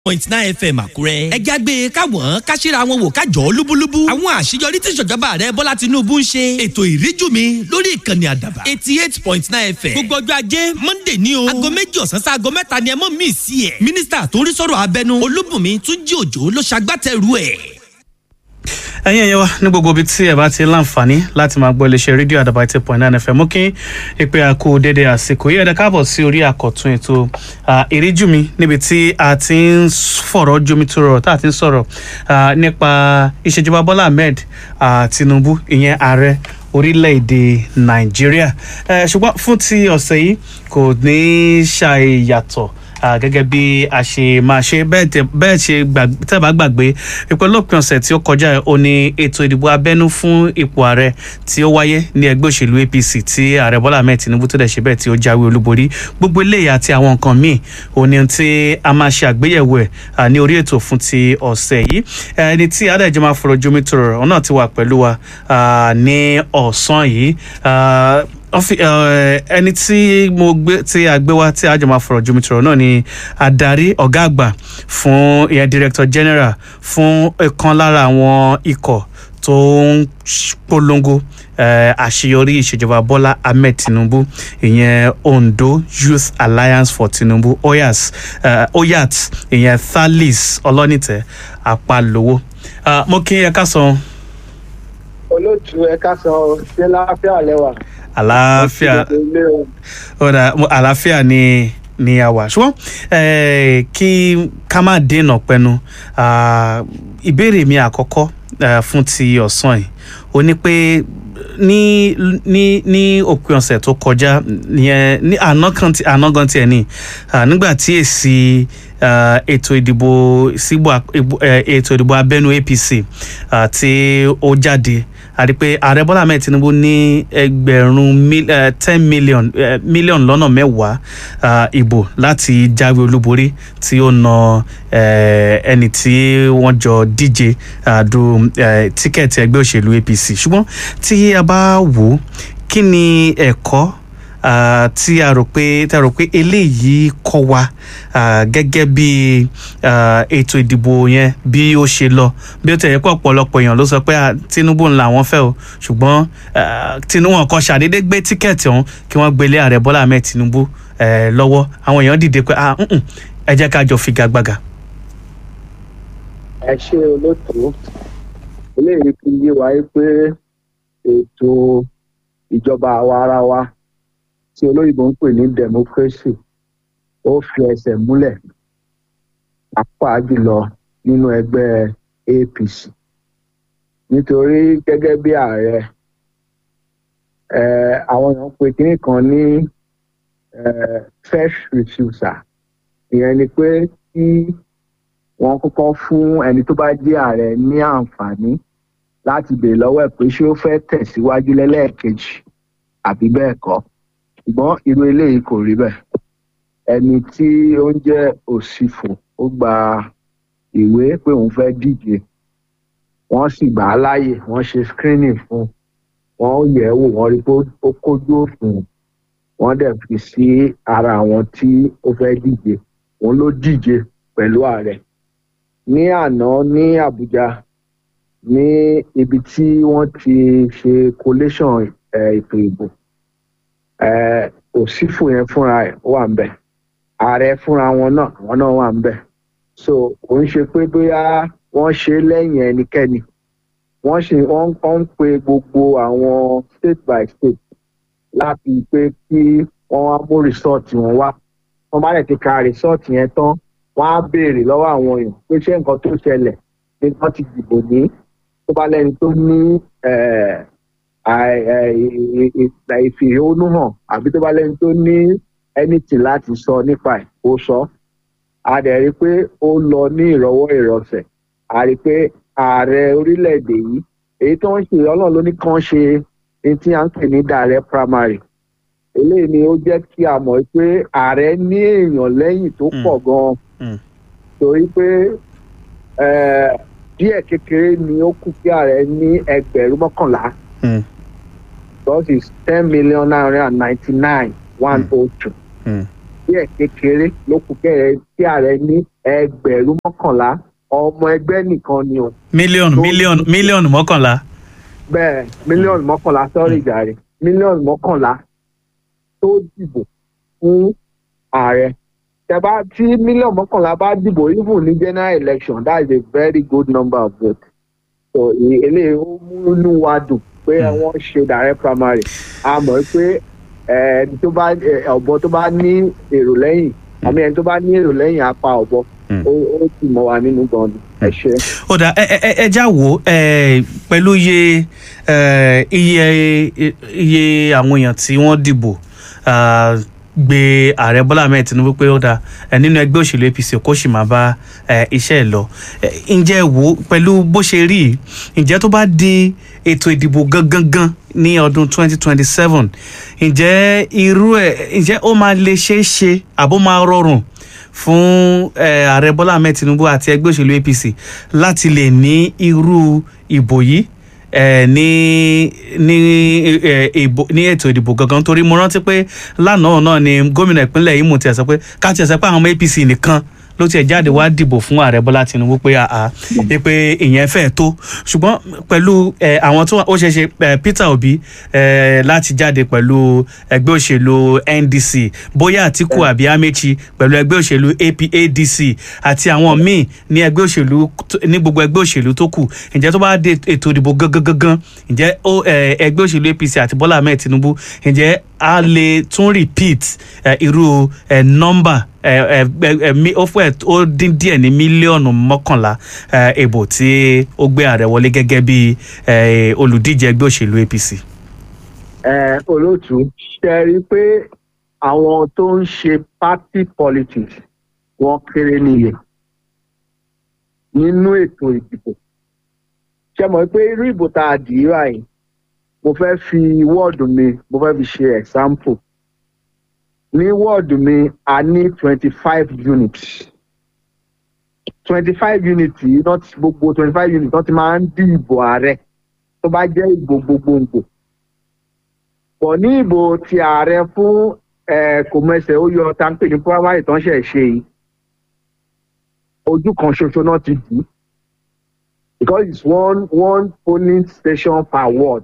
point nine fm àkúrẹ́. ẹ jágbe káwọn káṣíra wọn wò kájọ lúbúlúbú. àwọn àṣeyọrí tí ìṣèjọba rẹ bọ́lá tinubu ń ṣe. ètò ìríjú mi lórí ìkànnì àdàbà. eighty eight point nine fm. gbogbo ọjọ́ ajé monday ní o. aago méjì ọ̀sán sí aago mẹ́ta ni ẹ mọ̀ mí sí ẹ̀. mínísítà tó ń rí sọ̀rọ̀ abẹnú olúbùnmi túnjí òjò ló ṣagbátẹrù ẹ̀ ẹyin ẹyẹ wa ní gbogbo ibi tí ẹ bá ti láǹfààní láti máa gbọ́ iléeṣẹ́ rédíò àdàbà eight point nine fm mú kí ìpè àkó dédé àsìkò yìí ẹ̀dá káàbọ̀ sí orí àkọ́tún ètò ìríjú mi níbi tí a ti ń fọ̀rọ̀ jomi tó rọrọ̀ tá a ti ń sọ̀rọ̀ nípa ìṣèjọba bọ́lá ahmed tinubu ìyẹn ààrẹ orílẹ̀-èdè nàìjíríà ṣùgbọ́n fún ti ọ̀sẹ̀ yìí kò ní ṣàìyàtọ̀ Uh, gẹ́gẹ́ bí a ṣe máa ṣe bẹ́ẹ̀ ṣe tẹ́ bá gbàgbé pípẹ́ lópin ọ̀sẹ̀ tí ó kọjá ó ní ètò ìdìbò abẹ́nú fún ipò ààrẹ tí ó wáyé ní ẹgbẹ́ òṣèlú apc tí ààrẹ bọ́lá ahmed tinubu tó dẹ̀ ṣe bẹ́ẹ̀ tí ó jáwé olúborí gbogbo eléyìí àti àwọn nǹkan míì ó ní tí a máa ṣe àgbéyẹ̀wò ẹ̀ ní orí ètò fún ti ọ̀sẹ̀ yìí ẹni tí adájọ́ máa fọ̀rọ̀ jomi tó rọrọ̀ ọ̀nà ti wà pẹ̀lú wa ní ọ̀sán yìí ẹni tí mo gbé tí a gbé wá tí a jọ máa fọ̀rọ̀ jomitoro náà ni adarí ọ̀gá àgbà fún ìyẹn director general fún ìkan lára àwọn ikọ̀ tó ń polongo àṣeyọrí ìṣèjọba bọ́lá ahmed tinubu ìyẹn ondo youth alliance for tinubu oyas oyat ìyẹn thalis ọlọ́nìtẹ̀ apalówó mo kí ẹ ká sọ. olóòtú ẹ ká sọ ṣé láàfíà lẹwà àlàáfíà ọ̀dà àlàáfíà ni ni a wà ṣùgbọ́n kí ká má dènà pẹnu ìbéèrè mi àkọ́kọ́ fún ti ọ̀sán yìí ó ní pé ní ní ní òpin ọ̀sẹ̀ tó kọjá yẹn ní àná kan ti àná gan tiẹ̀ ní nígbà tí èsì ètò ìdìbò síbò ètò ìdìbò abẹ́nú apc tí ó jáde àti pé ààrẹ bọ́lá ahmed tinubu ní ẹgbẹ̀rún ten million million lọ́nà mẹ́wàá ìbò láti jáwé olúborí tí ó na ẹni tí wọ́n jọ díje du tíkẹ́ẹ̀tì ẹgbẹ́ òṣèlú apc ṣùgbọ́n tí a bá wò ó kí ni ẹ̀kọ́ Uh, tí a rò pé tí a rò pé eléyìí kọ́ wa uh, gẹ́gẹ́ bí uh, ètò ìdìbò yẹn bí ó ṣe lọ bí ó tẹ̀yẹ pé ọ̀pọ̀lọpọ̀ èèyàn ló sọ pé tinubu ńlá wọn fẹ́ o ṣùgbọ́n tinubu wọn kan ṣàdédé gbé tíkẹ́ẹ̀tì ọ̀hún kí wọ́n gbélé ààrẹ bọ́lá ahmed tinubu lọ́wọ́ àwọn èèyàn dìde pé ẹ jẹ́ ká jọ figagbága. ẹ ṣe olóòtú eléyìí fi yé wa pé ètò ìjọba àwa ara wa tí olóyìnbó ń pè ní democracy ó fi ẹsẹ̀ múlẹ̀ pàápàá jùlọ nínú ẹgbẹ́ apc nítorí gẹ́gẹ́ bí ààrẹ àwọn èèyàn pe kínní kan ní first refusal ìyẹn ni pé kí wọ́n kọ́kọ́ fún ẹni tó bá jẹ́ ààrẹ ní àǹfààní láti béèrè lọ́wọ́ ẹ̀ pé ṣé ó fẹ́ tẹ̀síwájú lẹ́lẹ́ẹ̀kejì àbí bẹ́ẹ̀ kọ́ ṣùgbọ́n irú eléyìí kò rí bẹ́ẹ̀ ẹni tí ó ń jẹ́ òsìfò ó gba ìwé pé òun fẹ́ díje wọ́n sì gbà á láàyè wọ́n ṣe screening fún wọ́n yẹ̀ ẹ́ wò wọ́n rí pé ó kójú òfin wọ́n dẹ̀ fi sí ara àwọn tí ó fẹ́ díje òun ló díje pẹ̀lú ààrẹ ní àná ní àbújá ní ibi tí wọ́n ti ṣe collation ètò ìbò òsífù yẹn fúnra ẹ wà ń bẹ ààrẹ fúnra wọn náà àwọn náà wà ń bẹ so kò ń ṣe pé bóyá wọn ṣe lẹyìn ẹnikẹni wọn ṣe wọn ń pe gbogbo àwọn state by state láti pé kí wọn wá mú rìsọọtì wọn wá wọn bá lè ti ka rìsọọtì yẹn tán wọn á béèrè lọwọ àwọn èèyàn pé ṣé nǹkan tó ṣẹlẹ ní wọn ti dìbò ní tó bá lẹni tó ní ìfìhónú hàn àbí tó bá lẹ́ni tó ní anything láti sọ nípa ẹ̀ ó sọ a dẹ̀ rí i pé ó lọ ní ìrọwọ́ ìrọsẹ̀ a rí i pé ààrẹ orílẹ̀-èdè yìí èyí tó ń ṣe ọlọ́run ló ní kàn ṣe ní tí à ń pè ní direct primary eléyìí ni ó jẹ́ kí a mọ̀ pé ààrẹ ní èèyàn lẹ́yìn tó pọ̀ gan-an torí pé díẹ̀ kékeré ni ó kù kí ààrẹ ní ẹgbẹ̀rún mọ́kànlá because it's ten million nine hundred and ninety-nine one oh two. díẹ̀ kékeré ló kù kẹ́rẹ́ tí ààrẹ ní ẹgbẹ̀rún mọ́kànlá ọmọ ẹgbẹ́ nìkan ni o mílíọ̀nù Tó- mílíọ̀nù mílíọ̀nù mọ́kànlá bẹ́ẹ̀ mílíọ̀nù mọ́kànlá sọ́rí jàre mílíọ̀nù mọ́kànlá tó dìbò fún ààrẹ tẹ́bá tí mílíọ̀nù mọ́kànlá bá dìbò even ní general election that is a very good number of votes so e- eléyìí ó mú inú wa dùn pé Mm. wọ́n ṣe direct primary a mọ̀ pé eh, ẹni tó bá eh, ọ̀bọ tó bá ní èrò lẹ́yìn àmì ẹni tó bá ní èrò lẹ́yìn apá ọ̀bọ Mm. ó ó ti mọ̀ wá nínú gan-an ẹ ṣe. ó dà ẹ ẹ ẹ já wò ó ẹ pẹ̀lú iye ẹ, iye iye àwọn èèyàn tí wọ́n dìbò ah, gbé ààrẹ bọ́lá ahmed tinubu pé ó dà ẹ, nínú ẹgbẹ́ òṣèlú apc kó sì máa bá ẹ, iṣẹ́ ẹ̀ lọ Ẹ, ǹjẹ́ ẹ wò ó pẹ̀lú bó ṣe rí yìí, ǹjẹ́ tó bá di ètò ìdìbò gangan gan ní ọdún 2027 ǹjẹ́ irú ẹ̀ ǹjẹ́ ó máa lè ṣeé ṣe àbó máa rọrùn fún eh, ààrẹ bọ́lá ahmed tinubu àti ẹgbẹ́ òṣèlú apc láti lè ní irú ìbò yìí eh, ní ní eh, ìbò ní ètò ìdìbò gangan torí mo rántí pé lánàá náà ni gómìnà ìpínlẹ̀ Imo tiẹ̀ sọ pé ká tiẹ̀ sọ pé àwọn ọmọ apc nìkan ló tiẹ̀ jáde wá dìbò fún ààrẹ bọ́lá tinubu pé àá pé ìyẹn fẹ́ẹ̀ tó ṣùgbọ́n pẹ̀lú eh, àwọn tó wà- ó ṣeé ṣe eh, peter obi eh, láti jáde pẹ̀lú ẹgbẹ́ òṣèlú ndc bóyá àtìkù àbí amechi pẹ̀lú ẹgbẹ́ òṣèlú apadc àti àwọn míì ní ẹgbẹ́ òṣèlú tó- ní gbogbo ẹgbẹ́ òṣèlú tó kù ǹjẹ́ tó bá dé ètò ìdìbò gangan gangan ǹjẹ́ ó eh, ẹgbẹ́ òṣèlú apc àti bọ́lá ahmed tinubu ǹjẹ́ a lè tún repeat eh, irú eh, nọ́mbà eh, eh, eh, eh, mi- ó fẹ́ ó dín díẹ̀ ní mílíọ̀nù mọ́kànlá eh, ìbò tí ó gbé ààrẹ wọlé gẹ́gẹ́ bí eh, olùdíje ẹgbẹ́ òṣèlú apc. ẹ olóòtú ṣe rí i pé àwọn tó ń ṣe party politics wọn kéré níye nínú ètò ìdìbò ṣe mọ̀ pé irú ìbò tá a dì í báyìí mo fẹ́ fi wọ́ọ̀dù mi mo fẹ́ fi ṣe example ní wọ́ọ̀dù mi a ní twenty five units twenty five units yìí not gbogbo twenty five units wọ́n ti máa ń dí ìbò ààrẹ tó bá jẹ́ ìbò gbogbogbò pọ̀ ní ìbò ti ààrẹ fún eh, kò mẹsẹ̀ ó yọ táǹpì ní primary tó ń ṣẹ̀ ṣe yìí ojú kan ṣoṣo náà ti dì í because it's one one polling station per ward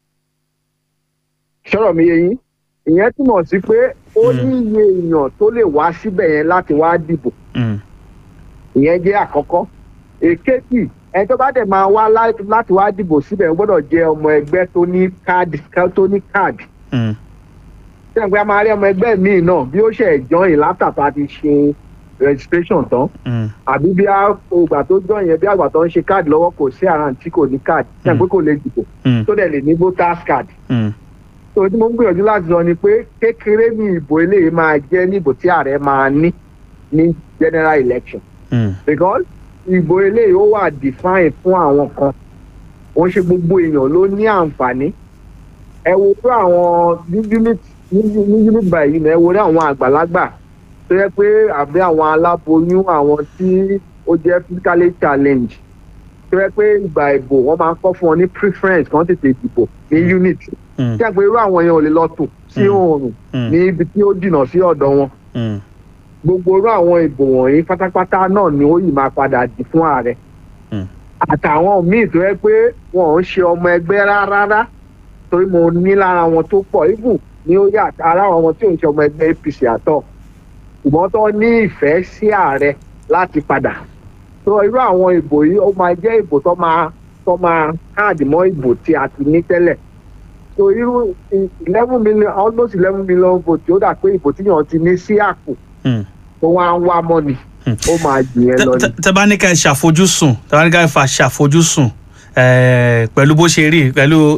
ṣọ́rọ̀ mi yé yín ìyẹn túmọ̀ sí pé ó ní iye èèyàn tó lè wá síbẹ̀ yẹn láti wá dìbò Mm. ìyẹn jẹ́ àkọ́kọ́ èkejì ẹni tó bá dẹ̀ máa wá lá- láti wá dìbò síbẹ̀ ó gbọ́dọ̀ jẹ́ ọmọ ẹgbẹ́ tó ní káàdì tó ní káàdì Mm. sẹ́yìn pé a máa rí ọmọ ẹgbẹ́ míì náà bí ó ṣe join látàtà ti ṣe registration tán Mm. àbí bí àgbà tó join yẹn bí àgbà tó ń ṣe káàdì lọ́wọ́ kò sí àrùn tí kò ní káàdì sẹ́yìn pé kò lè dìbò Mm. tó dẹ̀ lè ní voters card Mm. tó tí mo ń gbìyànjú láti sọ ni pé kékeré ní ìbò eléyìí máa jẹ́ ní ìbò tí ààrẹ máa ní ní general election Mm. because ìbò eléyìí ó wà define fún àwọn kan wọ́n ṣe gbogbo èèyàn ló ní àǹfààní ẹ wo pé àwọn ní unit ní ní unit by unit ẹ wo ní àwọn àgbàlagbà tó yẹ pé àbí àwọn aláboyún àwọn tí ó jẹ́ physically challenged tó yẹ pé ìgbà ìbò wọ́n máa ń kọ́ fún wọn ní preference kan tètè dìbò ní unit Mm. tí a pé irú àwọn yẹn ò lè lọ tò sí Mm. oòrùn Mm. ní ibi tí ó jìnnà sí ọ̀dọ̀ wọn Mm. gbogbo irú àwọn ìbò wọ̀nyí pátápátá náà ni ó yìí máa padà dì fún ààrẹ Mm. àtàwọn míì tó yẹ pé wọn ò ń ṣe ọmọ ẹgbẹ́ rárá torí mo ní lára wọn tó pọ̀ ibù ní ó yà ara àwọn tí ò ń ṣe ọmọ ẹgbẹ́ apc àtọ̀ ṣùgbọ́n tó ní ìfẹ́ sí ààrẹ láti padà tó irú àwọn ìbò yìí ó máa jẹ́ ìbò tó máa tó máa káàdì mọ́ ìbò tí a ti ní tẹ́lẹ̀ so irú eleven million almost eleven million vote ó dà pé ìbò tíyàn ti ní sí àpò Mm. tó wá ń wá mọ́ni ó máa jù yẹn lọ ni. Tẹ- tẹ bá ní ká ẹ ṣàfojúsùn tẹ bá ní ká ẹ fà ṣàfojúsùn eh, pẹ̀lú bó ṣe rí pẹ̀lú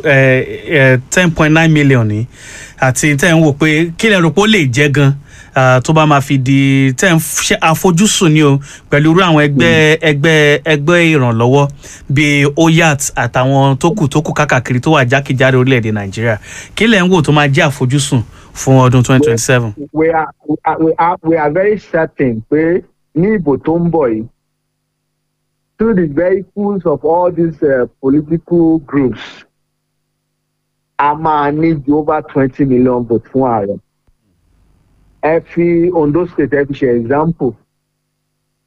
ten point nine million ní àti tẹ́ ń wò pé kí lẹ rò pé ó lè jẹ́ gan ah, tó bá máa fi di tẹ́ ń ṣe àfojúsùn ni o pẹ̀lú irú àwọn ẹgbẹ́ ẹgbẹ́ ẹgbẹ́ ìrànlọ́wọ́ bíi oyat àtàwọn tó kù tó kù kákàkiri tó wà jákèjádò orílẹ̀-èdè nàìjíríà kí lẹ ń wò tó máa jẹ́ àfojúsùn fún ọdún twenty twenty seven. we are we are we are, we are very certain pé ní ìbò tó ń bọ̀ yìí through the vehicles of all these uh, political groups a máa ní ju over twenty million votes fún ààrẹ ẹ fi ondo state ẹ fi ṣe example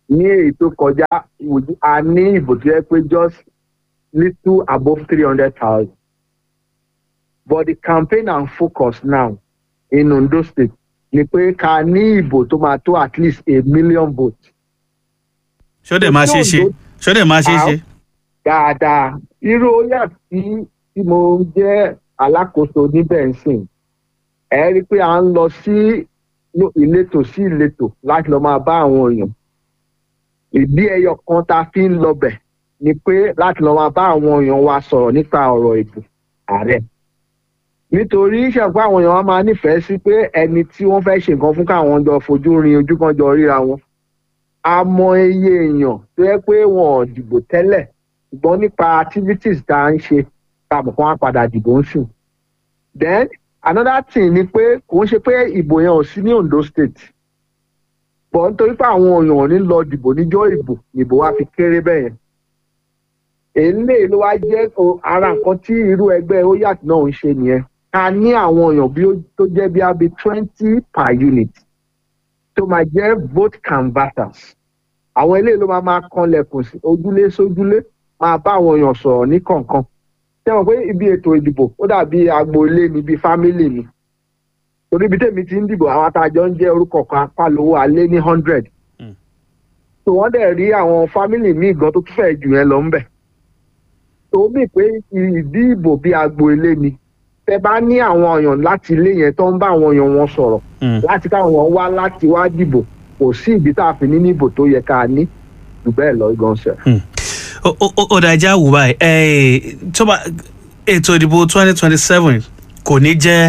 ní èyí tó kọjá a ní ìbò tó yẹ pé just little above three hundred thousand but the campaign and focus now in Ondo state ni pé ká ní ìbò tó máa tó at least a million votes. ṣó dẹ̀ máa ṣe é ṣe ṣó dẹ̀ máa ṣe é ṣe. dáadáa irú óyà tí tí mo jẹ́ alákòóso níbẹ̀ ń sìn ẹ rí i pé à ń lọ sí ìletò sí ìletò láti lọ máa bá àwọn èèyàn ìdí ẹyọ kan tá a fi ń lọbẹ̀ ni pé láti lọ máa bá àwọn èèyàn wa sọ̀rọ̀ nípa ọ̀rọ̀ ètò ààrẹ nítorí ṣàpá àwọn èèyàn wa máa nífẹ̀ẹ́ sí pé ẹni tí wọ́n fẹ́ ṣe nǹkan fún káwọn jọ fojú rin ojú kan jọ ríra wọn a mọ iye èèyàn tó yẹ pé wọn ò dìbò tẹ́lẹ̀ ṣùgbọ́n nípa activities tá a ń ṣe tá a mọ̀ kó wọn padà dìbò ń sùn then another thing ni pé kò ń ṣe pé ìbò yẹn ò sí ní Ondo state bọ̀ nítorí pé àwọn èèyàn ò ní lọ dìbò níjọ́ ìbò ìbò wa fi kéré bẹ́ẹ̀ yẹn èlé ló wá jẹ́ ara nǹkan tí irú ẹgbẹ́ oyat náà ń ṣe nìyẹn ká ní àwọn èèyàn bí tó jẹ́ bí abi twenty per unit tó máa jẹ́ vote canvassers àwọn eléyìí ló máa máa kanlẹ̀kùn sí ojúlé sójúlé máa bá àwọn èèyàn sọ̀rọ̀ ní kọ̀ọ̀kan ṣé wọn pé ibi ètò ìdìbò ó dàbí agboolé ni bíi fámílì ni torí ibi tèmi ti ń dìbò àwọn àtàjọ ń jẹ́ orúkọ kan apálówó alé ní hundred tó wọ́n dẹ̀ rí àwọn fámílì míì gan tó tún fẹ́ jù yẹn lọ ń bẹ̀ tó mì pé ìdí ìbò bíi agboolé ni tẹ bá ní àwọn èèyàn láti ilé yẹn tó ń bá àwọn èèyàn wọn sọ̀rọ̀ láti káwọn èèyàn wá láti wá dìbò kò sí ìdí tá a fi ní níbò tó yẹ ká ní jù bẹ́ẹ̀ lọ gan ṣe. ó dájà wù báyìí tó bá ètò ìdìbò twenty twenty seven kò ní jẹ́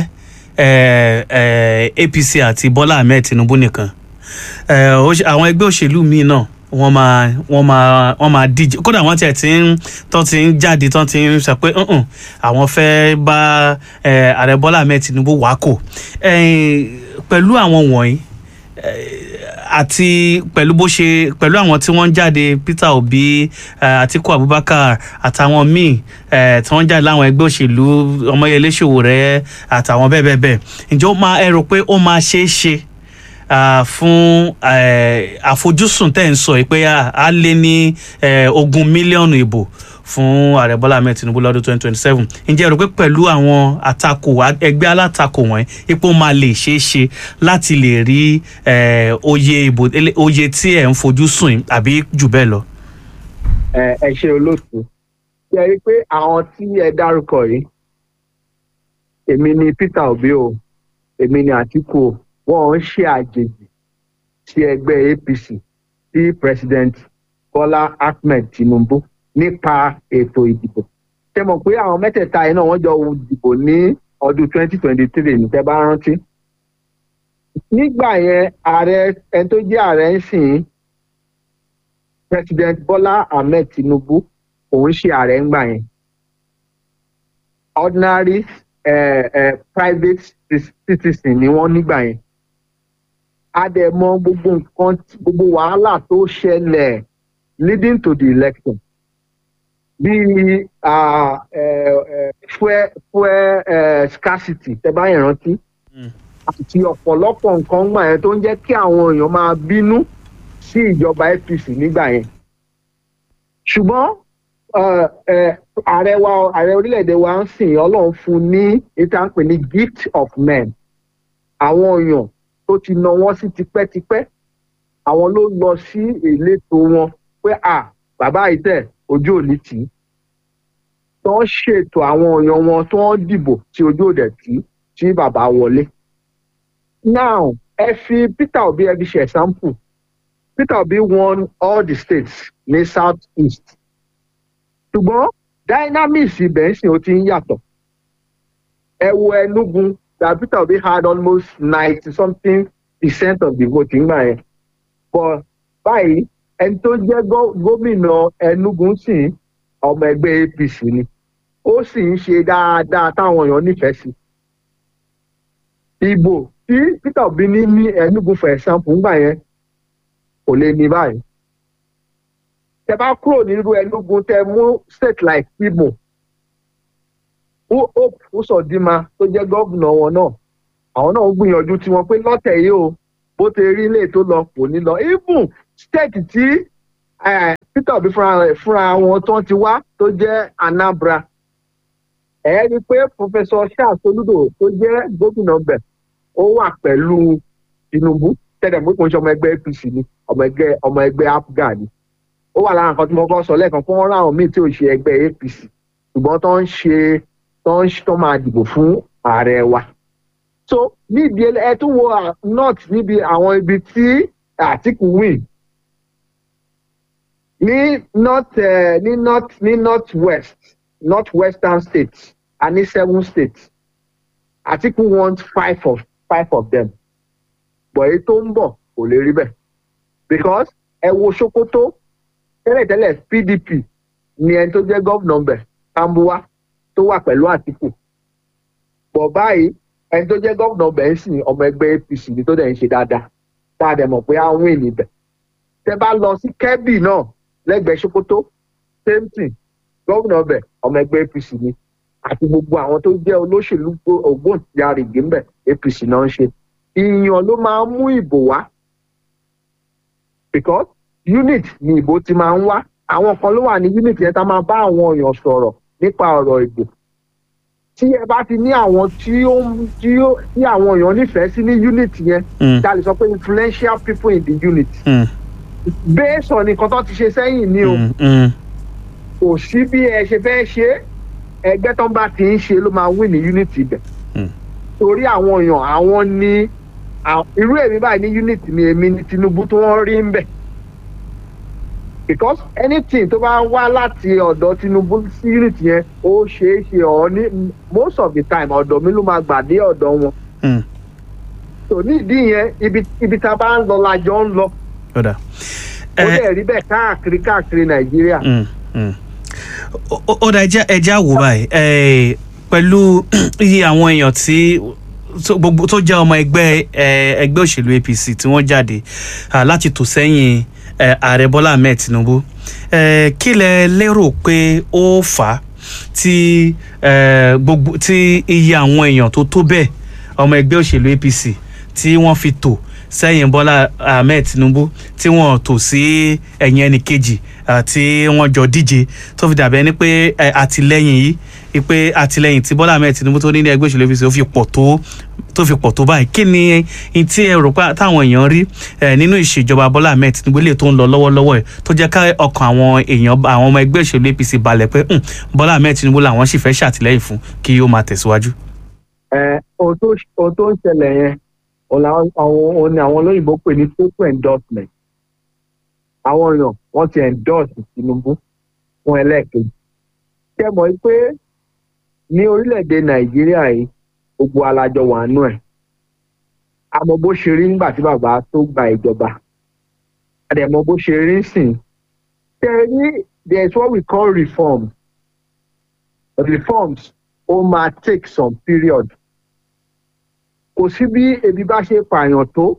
APC àti Bọ́lá Ahmed Tinubu nìkan àwọn ẹgbẹ́ òṣèlú míì náà wọ́n máa wọ́n máa wọ́n máa díje kódà wọ́n tiẹ̀ ti ń tán ti ń jáde tán ti ń sọ pé àwọn fẹ́ bá ààrẹ Bọ́lá Ahmed Tinubu wákò pẹ̀lú àwọn wọ̀nyí àti pẹ̀lú bó ṣe pẹ̀lú àwọn tí wọ́n ń jáde Peter Obi Atiku Abubakar àtàwọn míì tí wọ́n ń jáde láwọn ẹgbẹ́ òṣèlú Ọmọyẹlé Sowore àtàwọn bẹ́ẹ̀ bẹ́ẹ̀ bẹ́ẹ̀ ǹjẹ́ ó máa ẹ rò pé ó máa ṣeé ṣe Uh, fún àfojúsùn tẹ́ ń sọ yìí pé a lé ní ogún mílíọ̀nù ìbò fún ààrẹ bọ́lá ahmed tinubu lọ́dún twenty twenty seven ǹjẹ́ ẹ rò pé pẹ̀lú àwọn àtakò ẹgbẹ́ alátakò wọ̀nyí ipò máa lè ṣeé ṣe láti lè rí oyè ìbò oyè tí ẹ̀ ń fojú sùn àbí jù bẹ́ẹ̀ lọ. ẹ ṣe olóòtú ṣe rí i pé àwọn tí ẹ dárúkọ yìí èmi ni peter obi o èmi ni àtìkù o wọn ń ṣe àjèjì sí ẹgbẹ́ APC sí president Bọ́lá Ahmed Tinubu nípa ètò ìdìbò ṣe mọ̀ pé àwọn mẹ́tẹ̀ẹ̀ta yìí náà wọ́n jọ dìbò ní ọdún 2023 ní tẹ́ bá rántí nígbà yẹn ààrẹ ẹni tó jẹ́ ààrẹ ń sìn president Bọ́lá Ahmed Tinubu òun ṣe ààrẹ ńgbà yẹn ordinary uh, uh, private citizen ni wọ́n nígbà yẹn a dẹ̀ mọ gbogbo nǹkan gbogbo wàhálà tó ṣẹlẹ̀ leading to the election bíi fuel fuel scarcity tẹ́ bá yẹn rántí àti ọ̀pọ̀lọpọ̀ nǹkan gbà yẹn tó ń jẹ́ kí àwọn èèyàn máa bínú sí ìjọba APC nígbà yẹn ṣùgbọ́n ààrẹ wa ààrẹ orílẹ̀-èdè wa ń sìn ọlọ́run fún ní ìta ń pè ní gift of men àwọn èèyàn tó ti nà wọ́n sí tipẹ́tipẹ́ àwọn ló lọ sí ìletò wọn pé à bàbá ìtẹ̀ ojú òní tì í tó ń ṣètò àwọn èèyàn wọn tó ń dìbò tí ojú òdẹ tì í tí bàbá wọlé. now ẹ fi Peter Obi ẹ fi ṣe example Peter Obi won all the states ní south east ṣùgbọ́n dynamics ibẹ̀ ń sìn ó ti ń yàtọ̀ ẹ wo Enugu that Peter Obi had almost ninety something percent of the vote ńgbà yẹn but báyìí ẹni tó jẹ́ gómìnà Enugu sì ọmọ ẹgbẹ́ APC ni ó sì ń ṣe dáadáa táwọn èèyàn nífẹ̀ẹ́ sí ìbò tí Peter Obi ní ní Enugu for example ńgbà yẹn kò lè ní báyìí tẹ bá kúrò nírú Enugu tẹ mú state like Imo hope Uzodinma tó jẹ́ gómìnà wọn náà àwọn náà ń gbìyànjú tiwọn pé lọ́tẹ̀ yìí o bó ti rí ilé tó lọ kò ní lọ even state tí eh, peter obi fúnra rẹ̀ fúnra wọn tó ti wá tó jẹ́ anambra ẹ rí i pé professor charles olùdó tó jẹ́ gómìnà bẹ̀ ó wà pẹ̀lú tinubu tẹ́lẹ̀ mú ìpínlẹ̀ ọmọ ẹgbẹ́ apc ni ọmọ ẹgbẹ́ ọmọ ẹgbẹ́ apga ni ó wà lára nǹkan tí mo kọ́ sọ lẹ́ẹ̀kan fún wọn ráwọn míì tí ò ṣe ẹgbẹ́ apc ṣùgbọ́n tó ń ṣe tó ń tó máa dìbò fún ààrẹ wa so níbi ẹ tún wo à- north níbi àwọn ibi tí àtìkù win ní north eh, ní north ní north west north western states a ní seven states àtìkù want five of five of them but èyí tó ń bọ̀ kò lè rí bẹ́ẹ̀ because ẹ wo sokoto tẹ́lẹ̀tẹ́lẹ̀ pdp ni ẹni tó jẹ́ gọ́vnà bẹ̀ tambuwa tó wà pẹ̀lú àtìkù bọ̀ báyìí ẹni tó jẹ́ gọ́vnà bẹ̀ ń sìn ọmọ ẹgbẹ́ apc ni tó dẹ̀ ń ṣe dáadáa tá a dẹ̀ mọ̀ pé á wìn níbẹ̀ tẹ bá lọ sí kẹ́bì náà lẹ́gbẹ̀ẹ́ sokoto same thing gọ́vnà bẹ̀ ọmọ ẹgbẹ́ apc ni àti gbogbo àwọn tó jẹ́ olóṣèlú gbó- ògbóǹtarìgì ńbẹ̀ apc náà ń ṣe ìyàn ló máa ń mú ìbò wá because unit ni ìbò ti máa ń wá àwọn kan ló wà ní unit yẹn tá máa bá àwọn èèyàn sọ̀rọ̀ nípa ọ̀rọ̀ ìbò tí ẹ bá ti ní àwọn tí ó ń- tí ó tí àwọn èèyàn nífẹ̀ẹ́ sí ní unit yẹn Mm. tá a lè sọ pé influential people in the unit Mm. based on nǹkan tó ti ṣe sẹ́yìn ni o Mm. Mm. kò sí bí ẹ ṣe fẹ́ ṣe é, ẹgbẹ́ tó ń bá ti ń ṣe ló máa win ní unit ibẹ̀ Mm. torí àwọn èèyàn àwọn ní à- irú èmi báyìí ní unit ni èmi ní tinubu tí wọ́n rí ń bẹ̀ because anything tó bá wá láti ọ̀dọ̀ tinubu sí unit yẹn ó ṣeé ṣe ọ̀ ní most of the time ọ̀dọ̀ mi ló máa gbà dé ọ̀dọ̀ wọn Mm. tò ní ìdí yẹn ibi ibi tá a bá ń lọ la jọ ń lọ Ọ̀dà. ó Ẹ- dẹ̀ rí bẹ́ẹ̀ káàkiri káàkiri nàìjíríà. Mm, mm. Ó- ó ó dà ẹja ẹja wò báyìí ẹ, pẹ̀lú iye àwọn èèyàn tí tó gbogbo tó jẹ́ ọmọ ẹgbẹ́ ẹ, ẹgbẹ́ òṣèlú apc tí wọ́n jáde à, láti tò sẹ́yìn ẹ, ààrẹ bọ́lá ahmed tinubu ẹ, kí lẹ lérò pé ó fà á tí ẹ, gbogbo tí iye àwọn èèyàn tó tó bẹ́ẹ̀ ọmọ ẹgbẹ́ òṣèlú apc tí wọ́n fi tò sẹ́yìn bọ́lá ahmed tinubu tí wọ́n tò sí ẹ̀yìn ẹnì kejì ah, tí wọ́n jọ díje tó fi dàbẹ́ ni pé eh, àtìlẹ́yìn yìí ni pé àtìlẹ́yìn tí bọ́lá ahmed tinubu tó ní ní ẹgbẹ́ òṣèlú apc ó fi pọ̀ tó tó fi pọ̀ tó báyìí kí ni n tí ẹ rò pé táwọn èèyàn rí eh, nínú ìṣèjọba bọ́lá ahmed tinubu lè tó ń lọ lọ́wọ́lọ́wọ́ ẹ̀ tó jẹ́ ká ọkàn àwọn èèyàn àwọn ọmọ ẹgbẹ́ òṣèlú apc balẹ̀ pé "Hmm, bọ́lá ahmed tinubu làwọn sì fẹ́ ṣàtìlẹ́yìn fún kí ó máa tẹ̀síwájú. ẹ ohun tó ohun tó ń ṣẹlẹ̀ yẹn òun làwọn àwọn òun ni àwọn olóyìnbó pè ní total endorsement àwọn èèyàn wọ́n ti endorse tinubu fún ẹlẹ́ẹ̀kejì ṣé ẹ mọ̀ pé ní orílẹ̀-èdè nàìjíríà yìí gbogbo alájọ wà nù ẹ̀ àmọ́ bó ṣe rí nígbà tí bàbá tó gba ìjọba àdẹ̀mọ́ bó ṣe rí sìn ṣe rí there is what we call reforms reforms ó máa take some period kò sí bí ebi bá ṣe pààyàn tó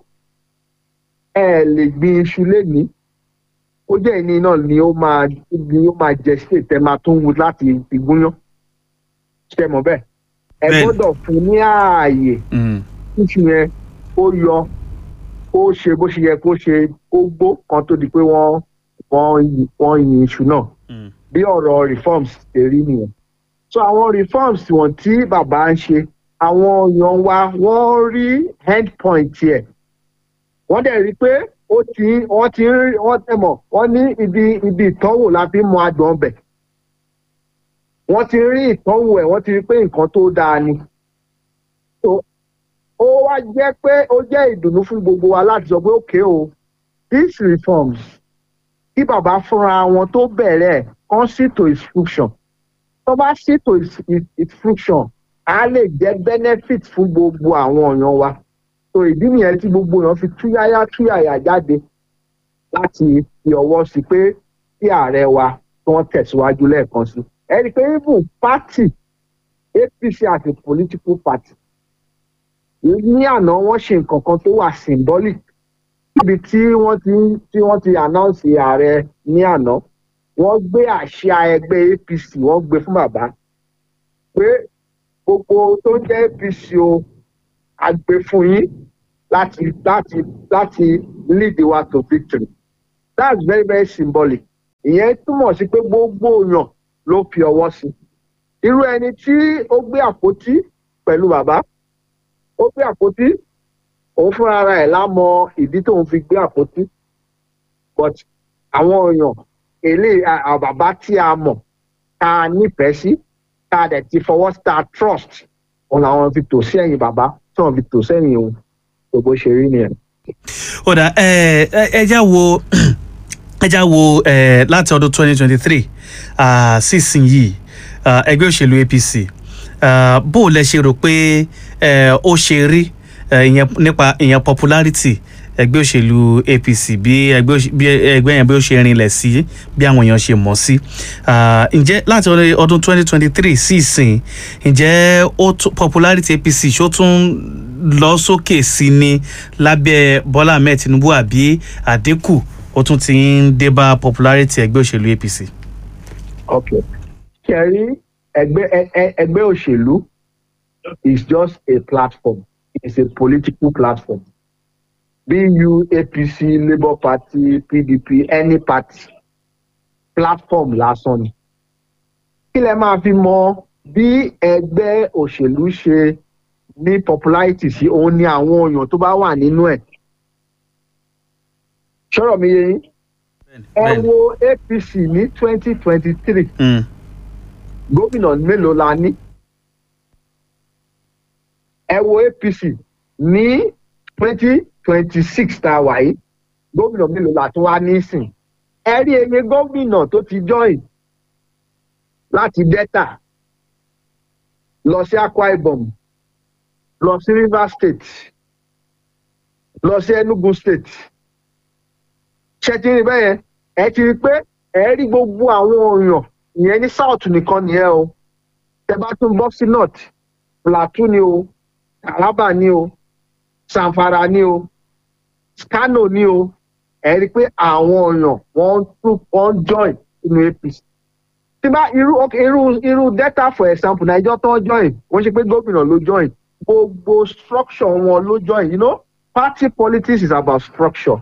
ẹ lè gbin iṣu lénìí ó jẹ́ ìní náà ni ó máa ni ó máa jẹ sí ètè máa tún wù láti fi gúnyán ṣe mọ̀ bẹ́ẹ̀ ẹ Bẹ́ẹ̀ni. gbọ́dọ̀ fún ní ààyè Mm, iṣu yẹn ó yọ ó ṣe bó ṣe yẹ kó ṣe ó gbó kan tó di pé wọ́n wọ́n yin- wọ́n yin iṣu náà mm, bí ọ̀rọ̀ reforms ṣe rí nìyẹn. so àwọn reforms wọn tí bàbá ń ṣe àwọn èèyàn wa wọ́n rí end point yẹ wọ́n dẹ̀ rí pé ó ti wọ́n ti ń rí wọ́n tẹ̀ mọ̀ wọ́n ní ibi ibi ìtọ́wò la fi ń mọ adùn ọbẹ̀ wọ́n ti rí ìtọ́wò ẹ̀ wọ́n ti rí pé nǹkan tó dáa ni so ó wá jẹ́ pé ó jẹ́ ìdùnnú fún gbogbo wa láti sọ pé òkè o these reforms kí bàbá fúnra wọn tó bẹ̀rẹ̀ kán ṣètò instruction tó bá ṣètò is- is- instruction á lè jẹ́ benefit fún gbogbo àwọn èèyàn wa so ìdí nìyẹn tí gbogbo èèyàn fi túyáyá túyàyà jáde láti fi ọwọ́ sí pé kí ààrẹ wa tí wọ́n tẹ̀síwájú lẹ́ẹ̀kan sí ẹ rí i pé even party apc as a political party ní àná wọ́n ṣe nǹkan kan tó wà symbolic níbi tí wọ́n ti tí wọ́n ti announce ààrẹ ní àná wọ́n gbé àṣà ẹgbẹ́ apc wọ́n gbé fún bàbá pé gbogbo tó ń jẹ́ apc o a gbé fún yín láti láti láti lead wa to victory that's very very symbolic ìyẹn túmọ̀ sí pé gbogbo èèyàn ló fi ọwọ́ sí irú ẹni tí ó gbé àpótí pẹ̀lú bàbá ó gbé àpótí òun fúnra ara ẹ̀ lámọ ìdí tóun fi gbé àpótí but àwọn èèyàn èlé bàbá tí a mọ̀ tá a nífẹ̀ẹ́ sí tá a dẹ̀ ti fọwọ́ sí tá a trust òun làwọn fi tò sí ẹ̀yìn bàbá tí wọ́n fi tò sẹ́yìn òun tó bó ṣe rí nìyẹn. ó dà ẹ ẹ já wo ẹ já wo ẹ láti ọdún twenty twenty three sísìn yìí ẹgbẹ́ òṣèlú apc bó o lẹ ṣe rò pé ó ṣe rí ìyẹn nípa ìyẹn popularity ẹgbẹ́ òṣèlú apc bí ẹgbẹ́ yẹn bí ó ṣe rinlẹ̀ sí bí àwọn èèyàn ṣe mọ̀ sí ǹjẹ́ láti ọdún twenty twenty three sí ìsìn ǹjẹ́ popularity apc ṣó tún lọ sókè sí ni lábẹ́ bọ́lá ahmed tinubu àbí àdínkù ó tún ti ń dé bá popularity ẹgbẹ́ òṣèlú apc. ok kẹrí ẹgbẹ́ ẹgbẹ́ òṣèlú is just a platform it's a political platform bu apc labour party pdp any party platform lásán ni kí lẹ máa fi mọ bí ẹgbẹ́ òṣèlú ṣe ní popularity sí òun ni àwọn èèyàn tó bá wà nínú ẹ̀ ṣọ́rọ̀ mi yé yín ẹ wo apc ní twenty twenty three gómìnà mélòó la ní ẹ wo apc ní twenty twenty six tá a wà yìí gómìnà mélòó la tún wá nísìn ẹ rí eye gómìnà tó ti join láti delta lọ sí akwa ibom lọ sí rivers state lọ sí enugu state ṣe ti rí bẹ́yẹn ẹ ti rí pé ẹ rí gbogbo àwọn èèyàn ìyẹn ní south nìkan nìyẹn o tẹ bá tún bọ́ sí north plateau ni o taraba ni o sanfara ni o kano ni o ẹ rí i pé àwọn èèyàn wọ́n tún wọ́n join inú apc tí bá irú irú irú delta for example nàìjọ tó join wọ́n ṣe pé gómìnà ló join gbogbo structure wọn ló join you know party politics is about structure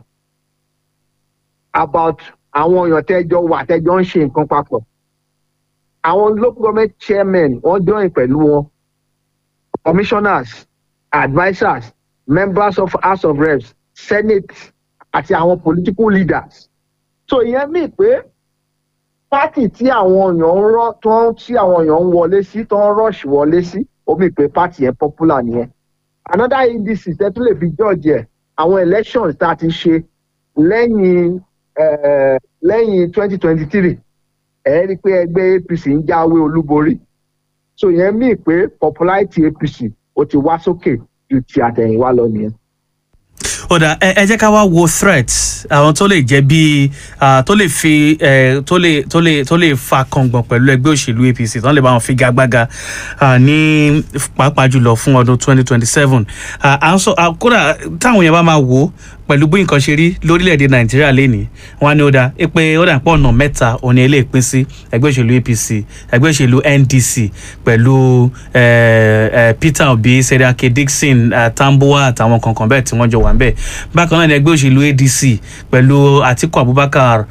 about àwọn èèyàn tẹjọ wà tẹjọ ń ṣe nǹkan papọ̀ àwọn local government chairmen wọ́n join pẹ̀lú wọn commissioners advisers members of house of reps senate àti àwọn political leaders so ìyẹn mí pé pátì tí àwọn èèyàn ń rọ tó ń tí àwọn èèyàn ń wọlé sí tó ń rush wọlé sí ó mí pé pátì yẹn popular nìyẹn another indices tẹ́ tún lè fi judge ẹ̀ àwọn elections tá a ti ṣe lẹ́yìn lẹ́yìn twenty twenty three ẹ̀ rí i pé ẹgbẹ́ apc ń jáwé olúborí so ìyẹn mí pé popularity apc ó ti wá sókè ju ti àtẹ̀yìnwá lọ nìyẹn ọ̀dà ẹ jẹ́ ká wá wo threat àwọn tó lè jẹ́ bíi tó lè fi tó lè tó lè tó lè fa kàngbọ̀n pẹ̀lú ẹgbẹ́ òṣèlú apc tó lè bá wọn fi gagbága ní pàápàá jùlọ fún ọdún twenty twenty seven à ń sọ kódà táwọn yẹn bá máa wò ó pẹ̀lú bí nǹkan ṣe rí lórílẹ̀‐èdè nàìjíríà lénìí wọn á ní ó dáa pé ó dà pọ̀ ọ̀nà mẹ́ta òní ilé ìpín sí ẹgbẹ́ òṣèlú apc ẹgbẹ́ òṣèlú ndc pẹ̀lú peter obi seriake dixon tambuwa àtàwọn kankan bẹ́ẹ̀ tí wọ́n jọ wà ń bẹ̀ bákan náà ní ẹgbẹ́ òṣèlú adc pẹ̀lú atiku abubakar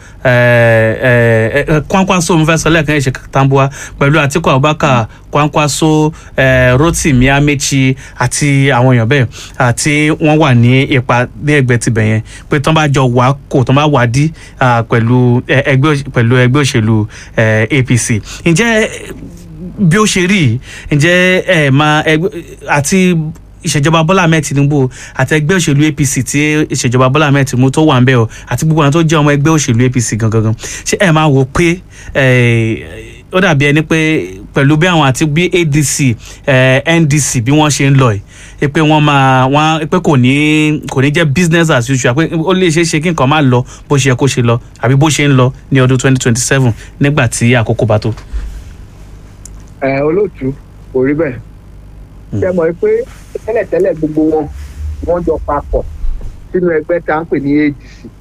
kwankwaso mufẹsọ lẹ́ẹ̀kan ẹ̀ṣẹ̀ tambuwa pẹ̀lú atiku abubakar kwankwaso rotimi amechi àti àwọn èèyàn bẹ́ẹ̀ àti wọ́n wà ní ipa ní ẹgbẹ́ tibẹ̀ yẹn pé tán bá jọ wà kò tán bá wà dí pẹ̀lú ẹgbẹ́ òṣèlú apc ǹjẹ́ bí ó ṣe rí ǹjẹ́ ẹ máa àti ìṣèjọba bọ́lá ahmed tinubu àti ẹgbẹ́ òṣèlú apc tí ìṣèjọba bọ́lá ahmed tinubu tó wà ń bẹ̀ ọ́ àti gbogbo àwọn tó jẹ́ ọmọ ẹgbẹ́ òṣèlú apc gangan ṣé ẹ máa wò pé ó dàbí ẹni pé pẹ̀lú bí àwọn àti bí adc ndc bí wọ́n ṣe ń lọ yìí pé wọ́n máa wọ́n pé kò ní kò ní jẹ́ business as usual pé ó lè ṣeé ṣe kí nǹkan máa lọ bó ṣe yẹ kó ṣe lọ àbí bó ṣe ń lọ ní ọdún twenty twenty seven nígbà tí àkókò bá tó. ẹ olóòtú kò rí bẹ́ẹ̀ ṣe mọ̀ pé tẹ́lẹ̀tẹ́lẹ̀ gbogbo wọn wọ́n jọ papọ̀ sínú ẹgbẹ́ tá à ń pè ní adc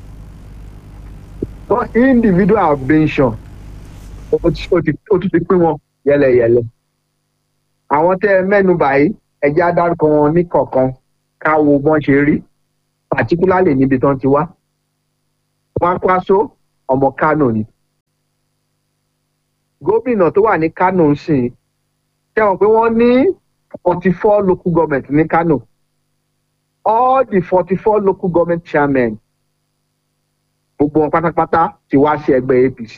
but individual ambition ó tún ti pín wọn yẹlẹyẹlẹ àwọn tẹ́ ẹ mẹ́nu báyìí ẹjẹ́ adarúkọ wọn ní kọ̀ọ̀kan ká wo bọ́n ṣe rí particularly níbi tán ti wá Kwankwaso ọmọ Kano ni gómìnà tó wà ní Kano ń sìn ṣẹ́wọ̀n pé wọ́n ní forty four local government ní Kano all the forty four local government chairmen gbogbo wọn pátápátá ti wá sí ẹgbẹ́ APC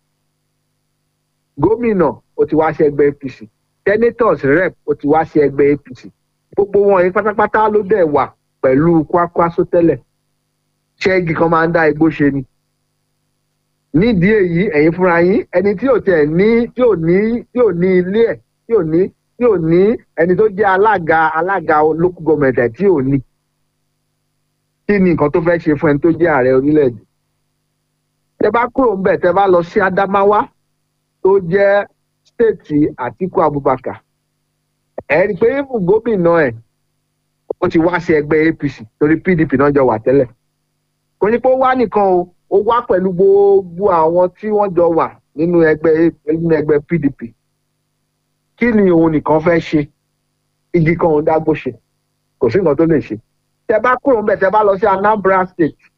gómìnà ó ti wá sí ẹgbẹ́ APC senators rep ó ti wá sí ẹgbẹ́ APC gbogbo wọn yìí pátápátá ló dẹ̀ wà pẹ̀lú Kwankwaso tẹ́lẹ̀ ṣẹ́gi kan máa ń dá igbó ṣe ni nídìí èyí ẹ̀yin fúnra yín ẹni tí ò tẹ̀ ní tí ò ní tí ò ní ilé ẹ̀ tí ò ní tí ò ní ẹni tó jẹ́ alága alága local government ẹ̀ tí ò ní kí ni nǹkan tó fẹ́ ṣe fún ẹni tó jẹ́ ààrẹ orílẹ̀-èdè tẹ bá kúrò ńbẹ̀ tẹ bá lọ sí Adamawa tó jẹ́ stéètì Àtíkù Abubakar ẹ rí i pé even gómìnà ẹ̀ ó ti wá sí ẹgbẹ́ APC torí PDP náà jọ wà tẹ́lẹ̀ kò ní pé ó wá nìkan o ó wá pẹ̀lú gbogbo àwọn tí wọ́n jọ wà nínú ẹgbẹ́ nínú ẹgbẹ́ PDP kí ni òun nìkan fẹ́ ṣe igi kan òun dágbó ṣe kò sí nǹkan tó lè ṣe tẹ bá kúrò ńbẹ̀ tẹ bá lọ sí Anambra State